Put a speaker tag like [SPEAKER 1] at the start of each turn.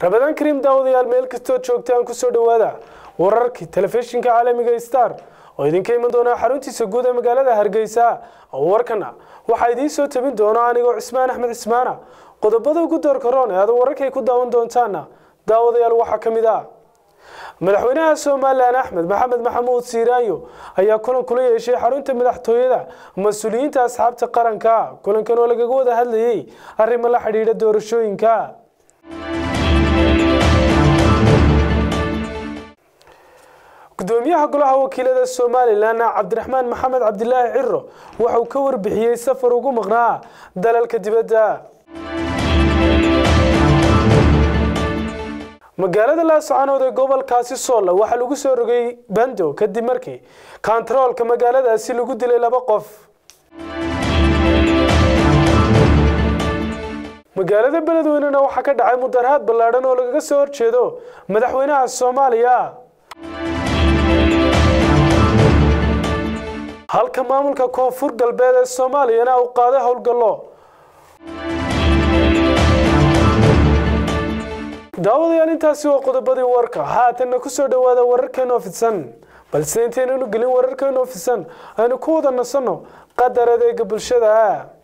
[SPEAKER 1] rabadaan kariim daawadayaal meel kastoo joogtaan kusoo dhowaada wararkii telefishinka caalamiga star oo idinka iman doona xaruntiisa guud ee magaalada hargeysa warkana waxaa idiin soo tabin doona anigoo cismaan axmed cismaana qodobada ugu doorka roon ee aad wararkay ku daawan doontaana daawadayaal waxaa ka mid ah madaxweynaha somalilan axmed maxamed maxamuud siiraayo ayaa kulan kula yeeshay xarunta madaxtooyada mas-uuliyiinta asxaabta qaranka kulankan oo lagaga wada hadlayay arrimo la xidhiidha doorashooyinka gudoomiyaha golaha wakiilada somalilan cabdiraxmaan maxamed cabdilaahi ciro waxa uu ka warbixiyey safar ugu maqnaa dalalka dibadda magaalada laascaanood ee gobolkaasi soolla waxaa lagu soo rogay bando kadib markii kontaroolka magaaladaasi lagu dilay laba qof magaalada beledweynena waxaa ka dhacay mudaraad ballaadhan oo lagaga soo horjeedo madaxweynaha soomaaliya halka maamulka koonfur galbeed ee soomaaliyana uu qaaday howlgallo daawadayaal intaasi waa qodobadii warka haatanna kusoo dhowaada wararkeena oo fidsan balse intaynanu gelin wararkeena oo fidsan aynu ku wada nasanno qadar adeega bulshada